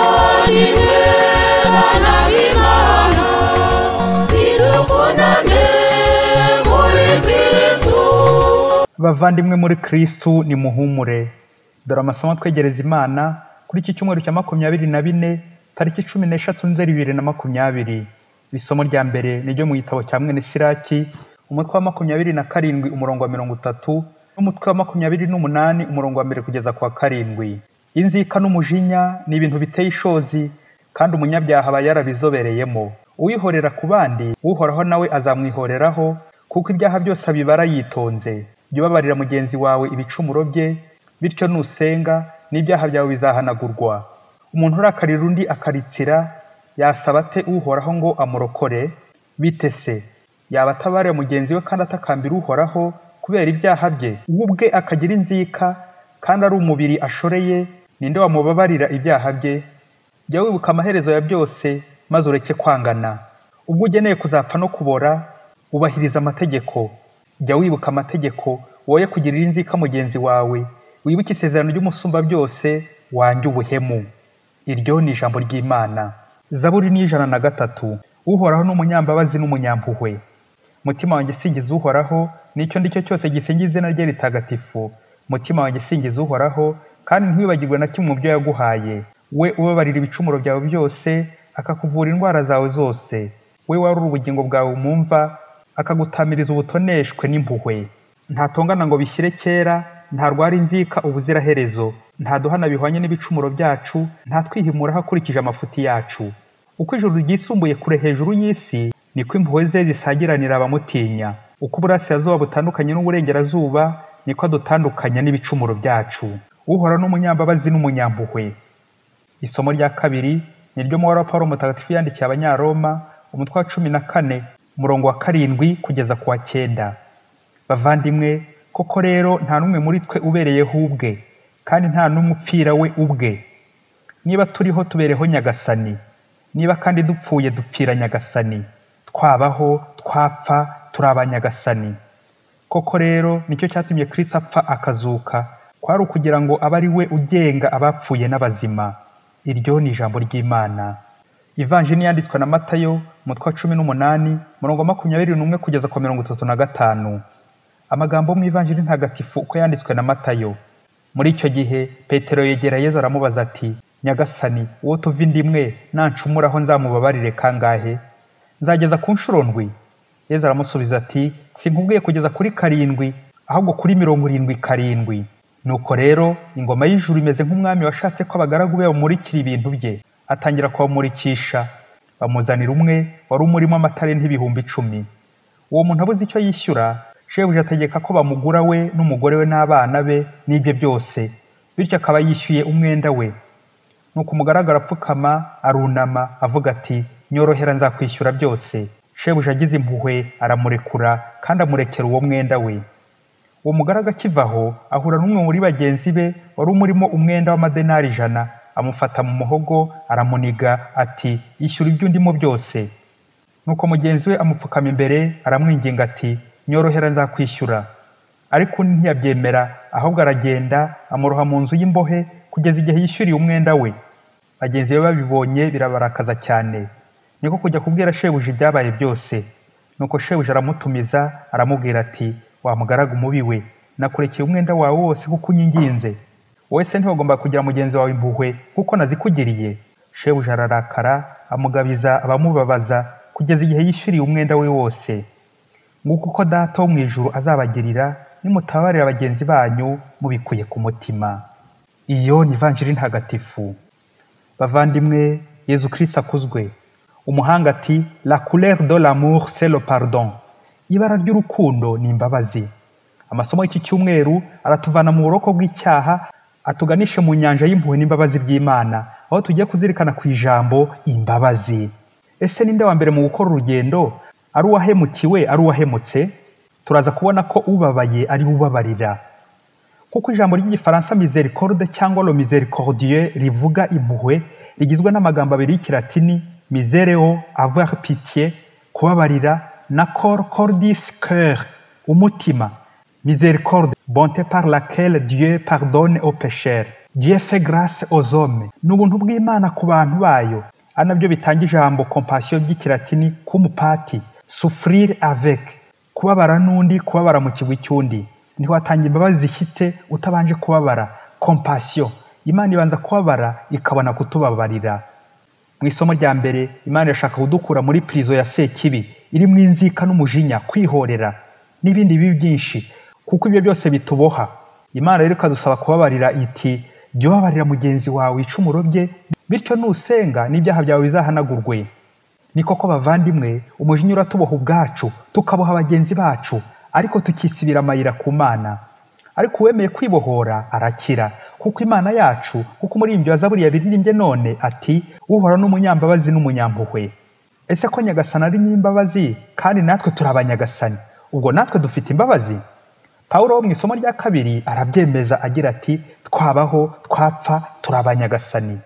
Mbonile bana b'Imana, nidukunane muri Kristo. bavandimwe muri kirisitu ni muhumure dore amasomo twegereza imana kuri iki cyumweru cya makumyabiri na bine tariki cumi n'eshatu nzeri bibiri na makumyabiri iri somo rya mbere ni ryo mu gitabo cya mwene siraki umutwe wa makumyabiri na karindwi umurongo wa mirongo itatu n'umutwe wa makumyabiri n'umunani umurongo wa mbere kugeza ku wa karindwi inzika n'umujinya ni ibintu biteye ishozi kandi umunyabyaha aba yarabizobereyemo uwihorera ku bandi uhoraho nawe azamwihoreraho kuko ibyaha byose abibara yitonze jya ubabarira mugenzi wawe ibicumuro bye bityo nusenga n'ibyaha byawe bizahanagurwa umuntu urakarira undi akaritsira yasaba ate uhoraho ngo amurokore bite se yaba atabarira mugenzi we kandi atakambira uhoraho kubera ibyaha bye we ubwe akagira inzika kandi ari umubiri ashoreye ninde wamubabarira ibyaha bye jya wibuka amaherezo ya byose maze ureke kwangana ubwo ugeneye kuzapfa no kubora ubahiriza amategeko jya wibuka amategeko woye kugirira inzika mugenzi wawe wibuke isezerano ry'umusumba byose wanjye ubuhemu iryo ni ijambo ry'imana zaburi ni ijana na gatatu uhoraho ni umunyambabazi n'umunyampuhwe mutima wanjye singiza uhoraho n'icyo ndi cyo cyose gisingiza izina rye ritagatifu mutima wanjye singiza uhoraho kandi ntiwibagirwe na kimwe mu byo yaguhaye we ubabarira ibicumuro byawe byose akakuvura indwara zawe zose we wari ubugingo bwawe mu mva akagutamiriza ubutoneshwe n'impuhwe ntatongana ngo bishyire kera ntarwara inzika ubuziraherezo ntaduhana bihwanye n'ibicumuro byacu ntatwihimura hakurikije amafuti yacu uko ijuru ryisumbuye kure hejuru y'isi niko impuhwe ze zisagiranira abamutinya uko uburasirazuba butandukanye n'uburengerazuba niko adutandukanya n'ibicumuro byacu uhora n'umunyambabazi n'umunyampuhwe isomo rya kabiri ni ryo muhora wa Pawulo mutagatifu yandikiye abanyaroma umutwe wa cumi na kane umurongo wa karindwi kugeza ku wa cyenda bavandimwe koko rero nta n'umwe muri twe ubereyeho ubwe kandi nta n'umwe upfira we ubwe niba turiho tubereho nyagasani niba kandi dupfuye dupfira nyagasani twabaho twapfa turi abanyagasani koko rero nicyo cyatumye kirisito apfa akazuka kwari ukugira ngo abe ari we ugenga abapfuye n'abazima iryo ni ijambo ry'imana ivanjini yanditswe na matayo umutwe wa cumi n'umunani murongo wa makumyabiri n'umwe kugeza ku wa mirongo itatu na gatanu amagambo mu ivanjiri ntagatifu uko yanditswe na matayo muri icyo gihe petero yegera yezu aramubaza ati nyagasani uwo tuva inda imwe nancumuraho nzamubabarire kangahe nzageza ku nshuro ndwi yezu aramusubiza ati sinkubwiye kugeza kuri karindwi ahubwo kuri mirongo irindwi karindwi nuko rero ingoma y'ijuru imeze nk'umwami washatse ko abagaragu be bamurikira ibintu bye atangira kubamurikisha bamuzanira umwe wari umurimo amatalenti ibihumbi icumi uwo muntu abuze icyo yishyura shebuja ategeka ko bamugura we n'umugore we n'abana be n'ibye byose bityo akaba yishyuye umwenda we nuko umugaragara apfukama arunama avuga ati nyorohera nzakwishyura byose shebuja agize impuhwe aramurekura kandi amurekera uwo mwenda we uwo mugaraga akiva aho ahura n'umwe muri bagenzi be wari umurimo umwenda w'amadenari ijana amufata mu muhogo aramuniga ati ishyura ibyo undimo byose nuko mugenzi we amupfukama imbere aramwinginga ati nyorohera nzakwishyura ariko undi ntiyabyemera ahubwo aragenda amuroha mu nzu y'imbohe kugeza igihe yishyuriye umwenda we bagenzi be babibonye birabarakaza cyane niko kujya kubwira shebuja ibyabaye byose nuko shebuja aramutumiza aramubwira ati wa mugaragu umubi we nakurekeye umwenda wawe wose kuko unyinginze wowe se ntiwagomba kugira mugenzi wawe impuhwe kuko nazikugiriye shebuja ararakara amugabiza abamubabaza kugeza igihe yishyuriye umwenda we wose nguko uko data wo mu ijuru azabagirira nimutabarira bagenzi banyu mubikuye ku mutima iyo ni ivanjiri ntagatifu bavandimwe yezu kirisita akuzwe umuhanga ati la couleur de l'amour c'est le pardon ibara ry'urukundo ni imbabazi amasomo y'iki cyumweru aratuvana mu buroko bw'icyaha atuganishe mu nyanja y'impuhwe n'imbabazi by'imana aho tugiye kuzirikana ku ijambo imbabazi ese ninde wa mbere mu gukora urugendo ari uwahemukiwe ari uwahemutse turaza kubona ko ubabaye ari ubabarira kuko ijambo ry'igifaransa misericorde cyangwa lo misericordieux rivuga impuhwe rigizwe n'amagambo abiri y'ikilatini misereo avoir pitié kubabarira na cor cordis coeur umutima misericorde bonté par laquelle dieu pardonne aux pécheurs dieu fait grâce aux hommes ni ubuntu bw'imana ku bantu bayo ari nabyo bitanga ijambo compassion ry'ikilatini k'umupati souffrir avec kubabara n'undi kubabara mu kigwi cy'undi ntiwatanga imbabazi zishyitse utabanje kubabara compassion imana ibanza kubabara ikabona kutubabarira mu isomo rya mbere imana irashaka kudukura muri pirizo ya sekibi irimo inzika n'umujinya kwihorera n'ibindi bibi byinshi kuko ibyo byose bituboha imana rero ikadusaba kubabarira iti jya ubabarira mugenzi wawe icumuro rye bityo nusenga n'ibyaha byawe bizahanagurwe ni koko bavandimwe umujinya uratuboha ubwacu tukaboha bagenzi bacu ariko tukisibira amayira ku mana ariko uwemeye kwibohora arakira kuko imana yacu kuko umuririmbyi wa zaburi yabiririmbye none ati uhora n'umunyambabazi n'umunyampuhwe ese ko nyagasani ari nyir'imbabazi kandi natwe turi abanyagasani ubwo natwe dufite imbabazi pawulo wo mu isomo rya kabiri arabyemeza agira ati twabaho twapfa turi abanyagasani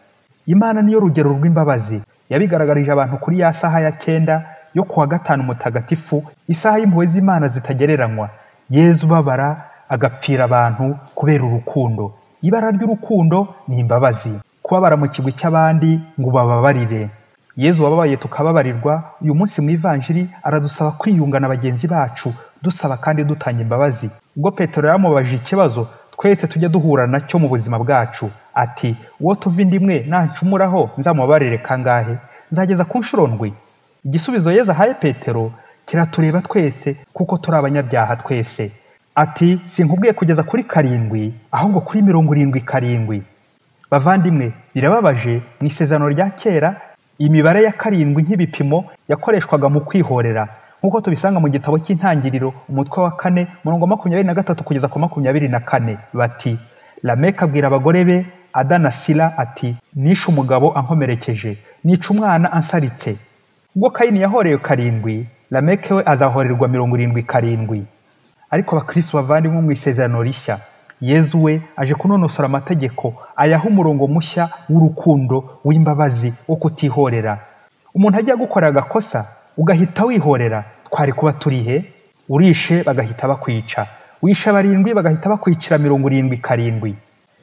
imana niyo rugero rw'imbabazi yabigaragarije abantu kuri ya saha ya cyenda yo kuwa gatanu mutagatifu isaha y'impuhwe z'imana zitagereranywa yezu ubabara agapfira abantu kubera urukundo ibara ry'urukundo ni imbabazi kubabara mu kigwi cy'abandi ngo ubababarire yezu wababaye tukababarirwa uyu munsi mu ivanjiri aradusaba kwiyunga na bagenzi bacu dusaba kandi dutanga imbabazi ubwo petero yamubajije ikibazo twese tujya duhura nacyo mu buzima bwacu ati uwo tuva inda imwe nancumuraho nzamubabarire kangahe nzageza ku nshuro ndwi igisubizo yezu ahaye petero kiratureba twese kuko turi abanyabyaha twese ati sinkubwiye kugeza kuri karindwi ahubwo kuri mirongo irindwi karindwi bavandimwe birababaje mu isezerano rya kera imibare ya karindwi nk'ibipimo yakoreshwaga mu kwihorera nk'uko tubisanga mu gitabo cy'intangiriro umutwe wa kane murongo wa makumyabiri na gatatu kugeza ku makumyabiri na kane bati lameka abwira abagore be adana sila ati nishe umugabo ankomerekeje nica umwana ansaritse ubwo kayini yahorewe karindwi lameke we azahorerwa mirongo irindwi karindwi ariko abakristo bavandimwe mu isezerano rishya yezu we aje kunonosora amategeko ayaha umurongo mushya w'urukundo w'imbabazi wo kutihorera umuntu ajya gukora agakosa ugahita wihorera twari kuba turihe urishe bagahita bakwica wishe barindwi bagahita bakwicira mirongo irindwi karindwi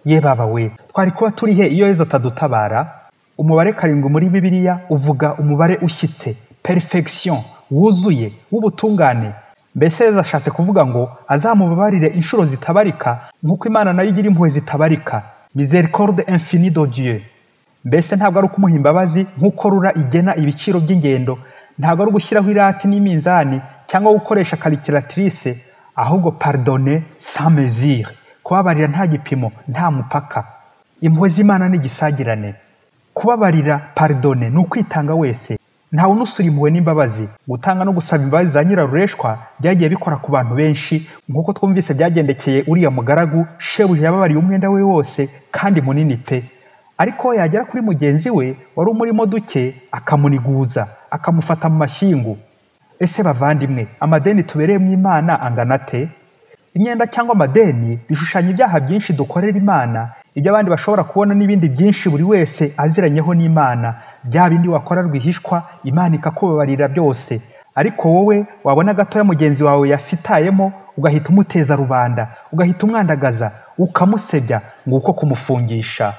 ye baba we twari kuba turihe iyo yezu atadutabara umubare karindwi muri bibiliya uvuga umubare ushyitse perfection wuzuye w'ubutungane mbese yezu ashatse kuvuga ngo azamubabarire inshuro zitabarika nk'uko imana nayo igira impuhwe zitabarika misericorde infini de dieu mbese ntabwo ari ukumuha imbabazi nk'uko rura igena ibiciro by'ingendo ntabwo ari ugushyiraho irati n'iminzani cyangwa gukoresha karikiratirise ahubwo pardone sans mesure kubabarira nta gipimo nta mupaka impuhwe z'imana ni igisagirane kubabarira pardone ni ukwitanga wese ntawe unusura impuhwe n'imbabazi gutanga no gusaba imbabazi za nyirarureshwa byagiye bikora ku bantu benshi nk'uko twumvise byagendekeye uriya mugaragu shebuja yababariye umwenda we wose kandi munini pe ariko we yagera kuri mugenzi we wari umurimo duke akamuniguza akamufata mu mashyingu ese bavandimwe amadeni tubereyemo imana angana ate imyenda cyangwa amadeni bishushanya ibyaha byinshi dukorera imana ibyo abandi bashobora kubona n'ibindi byinshi buri wese aziranyeho n'imana bya bindi wakora rwihishwa imana ikakubabarira byose ariko wowe wabona gatoya mugenzi wawe yasitayemo ugahita umuteza rubanda ugahita umwandagaza ukamusebya ngo uko kumufungisha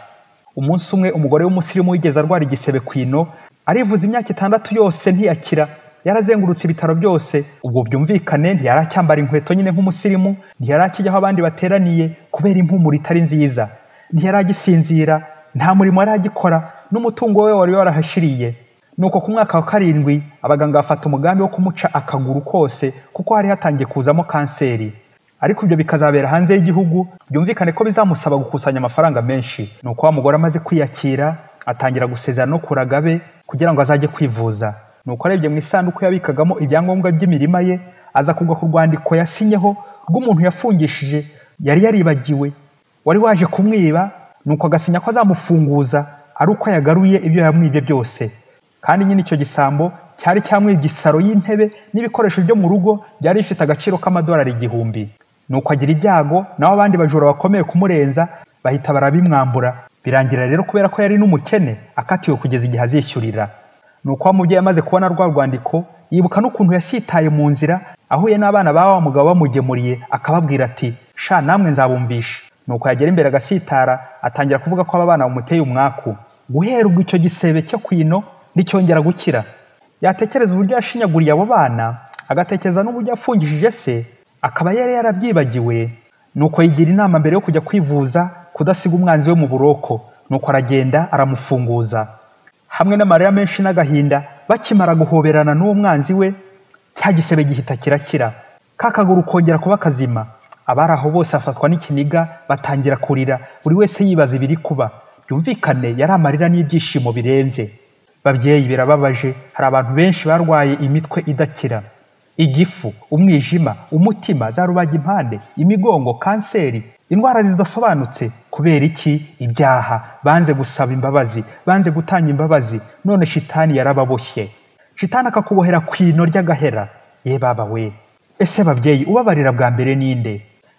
umunsi umwe umugore w'umusirimu wigeze arwara igisebe ku ino arivuza imyaka itandatu yose ntiyakira yarazengurutse ibitaro byose ubwo byumvikane ntiyaracyambara inkweto nyine nk'umusirimu ntiyarakijya aho abandi bateraniye kubera impumuro itari nziza ntiyaragisinzira nta murimo yaragikora n'umutungo we wari warahashiriye nuko ku mwaka wa karindwi abaganga bafata umugambi wo kumuca akaguru kose kuko hari hatangiye kuzamo kanseri ariko ibyo bikazabera hanze y'igihugu byumvikane ko bizamusaba gukusanya amafaranga menshi ni uko wa mugore amaze kwiyakira atangira gusezerana no kuragabe kugira ngo azajye kwivuza ni uko arebye mu isanduku yabikagamo ibyangombwa by'imirima ye aza kugwa ku rwandiko yasinyeho rw'umuntu yafungishije yari yaribagiwe wari waje kumwiba ni uko agasinya ko azamufunguza ari uko yagaruye ibyo yamwibye byose kandi nyine icyo gisambo cyari cyamwibye isaro y'intebe n'ibikoresho byo mu rugo byari bifite agaciro k'amadolari igihumbi nuko agira ibyago naho abandi bajura bakomeye kumurenza bahita barabimwambura birangira rero kubera ko yari n'umukene akatiwe kugeza igihe azishyurira nuko wa mubyeyi amaze kubona rwa rwandiko yibuka n'ukuntu yasitaye mu nzira ahuye n'abana ba wa mugabo bamugemuriye akababwira ati sha namwe nzabumvisha nuko yagera imbere agasitara atangira kuvuga ko aba bana bamuteye umwaku guhera ubwo icyo gisebe cyo kwino nticyongera gukira yatekereza uburyo yashinyaguriye abo bana agatekereza n'uburyo yafungishije se akaba yari yarabyibagiwe nuko yigira inama mbere yo kujya kwivuza kudasiga umwanzi we mu buroko nuko aragenda aramufunguza hamwe n'amarira menshi n'agahinda bakimara guhoberana n'uwo mwanzi we cya gisebe gihita kirakira ka kaguru kongera kuba kazima abari aho bose bafatwa n'ikiniga batangira kurira buri wese yibaza ibiri kuba byumvikane yari amarira n'ibyishimo birenze babyeyi birababaje hari abantu benshi barwaye imitwe idakira igifu umwijima umutima za rubagimpande imigongo kanseri indwara zidasobanutse kubera iki ibyaha banze gusaba imbabazi banze gutanga imbabazi none shitani yarababoshye shitani akakubohera ku ino ry'agahera ye baba we ese babyeyi ubabarira bwa mbere ninde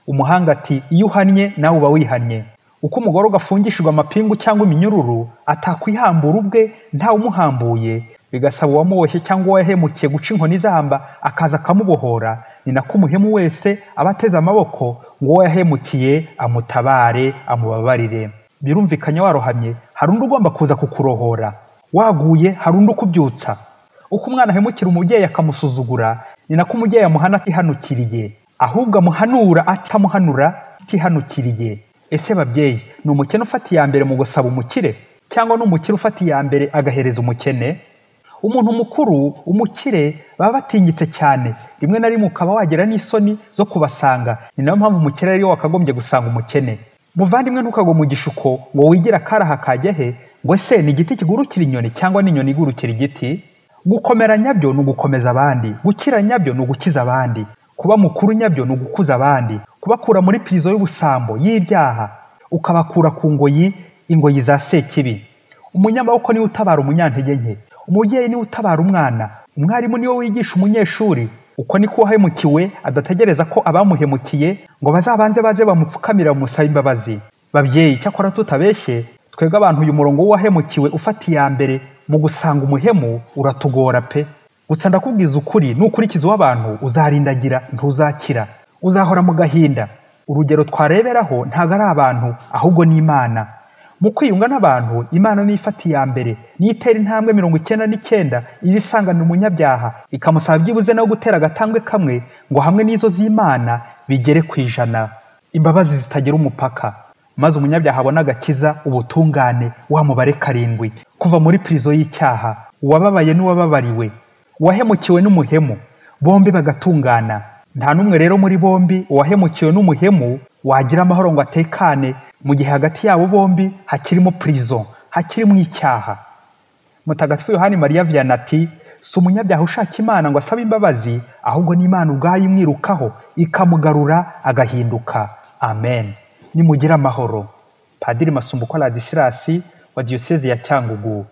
umuhanga ati iyo uhannye nawe uba wihannye uko umugororwa afungishijwe amapingu cyangwa iminyururu atakwihambura ubwe ntawe umuhambuye bigasaba uwamuboshye cyangwa uwahemukiye guca inkoni izamba akaza akamubohora ni nako umuhemu wese aba ateze amaboko ngo uwo yahemukiye amutabare amubabarire birumvikanye warohamye hari undi ugomba kuza kukurohora waguye hari undi ukubyutsa uko umwana ahemukira umubyeyi akamusuzugura ni nako umubyeyi amuhana atihanukiriye ahubwo amuhanura atamuhanura atihanukiriye ese babyeyi ni umukene ufata iya mbere mu gusaba umukire cyangwa ni umukire ufata iya mbere agahereza umukene umuntu mukuru umukire baba batinyitse cyane rimwe na rimwe ukaba wagira n'isoni zo kubasanga ni nayo mpamvu umukire ariyo wakagombye gusanga umukene muvandimwe ntukagwe mu gishuko ngo wigire akaraha kajya he ngo ese ni igiti kigurukira inyoni cyangwa ni inyoni igurukira igiti gukomera nyabyo ni ugukomeza abandi gukira nyabyo ni ugukiza abandi kuba mukuru nyabyo ni ugukuza abandi kubakura muri pirizo y'ubusambo y'ibyaha ukabakura ku ngoyi ingoyi za sekibi umunyamaboko niwe utabara umunyantege nke umubyeyi niwe utabara umwana umwarimu niwe wigisha umunyeshuri uko niko uwahemukiwe adategereza ko abamuhemukiye ngo bazabanze baze bamupfukamira bamusabe imbabazi babyeyi cyakora tutabeshye twebwe abantu uyu murongo w'uwahemukiwe ufata iya mbere mu gusanga umuhemu uratugora pe gusa ndakubwiza ukuri nukurikiza uw'abantu uzarindagira ntuzakira uzahora mu gahinda urugero twareberaho ntabwo ari abantu ahubwo ni imana mu kwiyunga n'abantu imana niyo ifata iya mbere niyo itera intambwe mirongo icyenda n'icyenda iza isanganira umunyabyaha ikamusaba byibuze no gutera agatambwe kamwe ngo hamwe n'izo z'imana bigere ku ijana imbabazi zitagira umupaka maze umunyabyaha abona agakiza ubutungane wa mubare karindwi kuva muri pirizo y'icyaha uwababaye n'uwababariwe uwahemukiwe n'umuhemu bombi bagatungana nta n'umwe rero muri bombi uwahemukiwe n'umuhemu wagira amahoro ngo atekane mu gihe hagati yabo bombi hakirimo pirizo hakirimo icyaha mutagatifu yohani mariya viyana ati si umunyabyaha ushaka imana ngo asabe imbabazi ahubwo n'imana ubwayo imwirukaho ikamugarura agahinduka amen nimugire amahoro padiri masumbuko ladisirasi wa diyoseze ya cyangugu